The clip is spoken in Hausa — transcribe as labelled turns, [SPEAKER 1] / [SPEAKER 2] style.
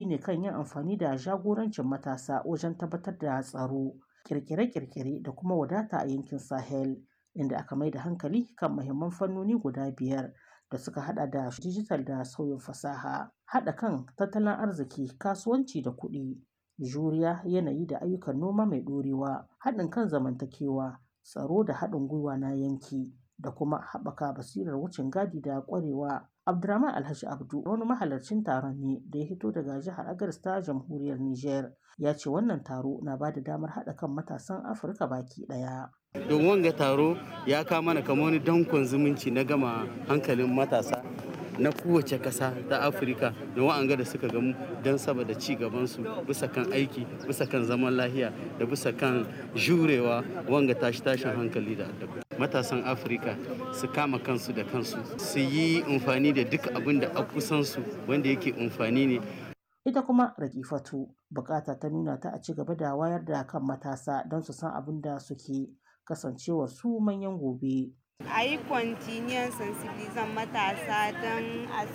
[SPEAKER 1] ne kan yin amfani da jagorancin matasa wajen tabbatar da tsaro, kirkire-kirkire da kuma wadata a yankin Sahel, inda aka mai da hankali kan muhimman fannoni guda biyar da suka hada da dijital da sauyin fasaha, haɗa kan tattalin arziki, kasuwanci da kuɗi, juriya, yanayi da ayyukan noma mai ɗorewa, haɗin kan zamantakewa, tsaro da haɗin gwiwa na yanki, da kuma haɓaka basirar wucin gadi da ƙwarewa. Abdurrahman Alhaji Abdu wani mahalarcin taron ne da ya fito daga jihar Agadez ta jamhuriyar Nijar ya ce wannan taro na ba da damar haɗa kan matasan Afirka baki ɗaya.
[SPEAKER 2] Don wanga taro ya kawo mana kamar wani dankon zumunci na gama hankalin matasa na kowace ƙasa ta afirka da wa'anga da suka gamu don saboda ci gabansu bisa kan aiki bisa kan zaman lahiya da bisa kan jurewa wanga tashi tashin hankali da addabi matasan afirka su kama kansu da kansu su yi amfani da duk abin da a kusansu wanda yake amfani ne
[SPEAKER 1] ita kuma rakifatu bukata ta nuna ta a ci gaba da wayar da kan matasa don su san abin da suke kasancewar su manyan gobe
[SPEAKER 3] a yi kwantiniyan sensibilizan matasa don a